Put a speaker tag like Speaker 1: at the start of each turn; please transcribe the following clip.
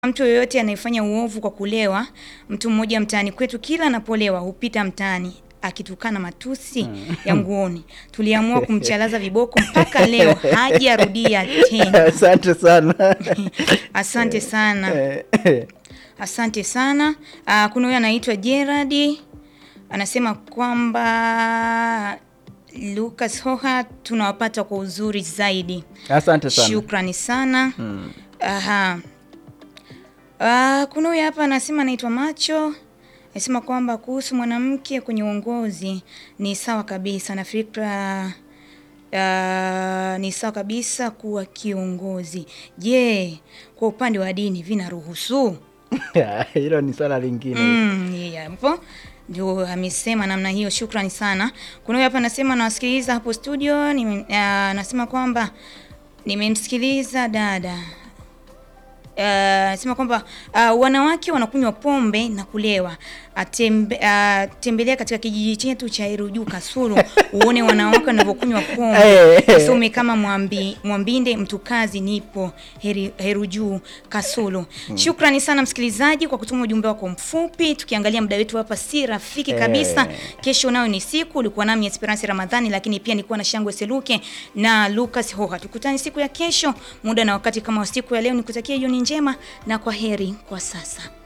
Speaker 1: Mtu yoyote anayefanya uovu kwa kulewa, mtu mmoja mtaani kwetu kila anapolewa hupita mtaani akitukana matusi ya nguoni. Tuliamua kumchalaza viboko mpaka leo hajarudia tena.
Speaker 2: Asante sana.
Speaker 1: Asante sana.
Speaker 2: Eh, eh.
Speaker 1: Asante sana. Ah, kuna huyo anaitwa Gerard anasema kwamba Lucas Hoha tunawapata kwa uzuri zaidi.
Speaker 2: Asante sana.
Speaker 1: Shukrani sana.
Speaker 2: Mm.
Speaker 1: Aha. Ah, kuna huyu hapa anasema anaitwa Macho. Anasema kwamba kuhusu mwanamke kwenye uongozi ni sawa kabisa na fikra ah, ni sawa kabisa kuwa kiongozi. Je, kwa upande wa dini vinaruhusu?
Speaker 2: Hilo ni swala lingine.
Speaker 1: Mm, yeah, hapo ndio amesema namna hiyo. Shukrani sana. Kuna huyu hapa anasema nawasikiliza hapo studio. nime- ah, Anasema kwamba nimemsikiliza dada Uh, anasema kwamba uh, wanawake wanakunywa pombe na kulewa. Atembe, uh, tembelea katika kijiji chetu cha Iruju Kasulu uone wanawake wanavyokunywa pombe.
Speaker 2: Eh.
Speaker 1: Nisome kama mwambi, Mwambinde Mtukazi, nipo heri, Heruju Kasulu. Shukrani sana msikilizaji kwa kutuma ujumbe wako mfupi. Tukiangalia muda wetu hapa si rafiki kabisa.
Speaker 2: Eh.
Speaker 1: Kesho nayo ni siku, ulikuwa nami Esperance Ramadhani, lakini pia nilikuwa na Shangwe Seluke na Lucas Hoha. Tukutane siku ya kesho muda na wakati kama wa siku ya leo. Nikutakia jioni njema na kwa heri kwa sasa.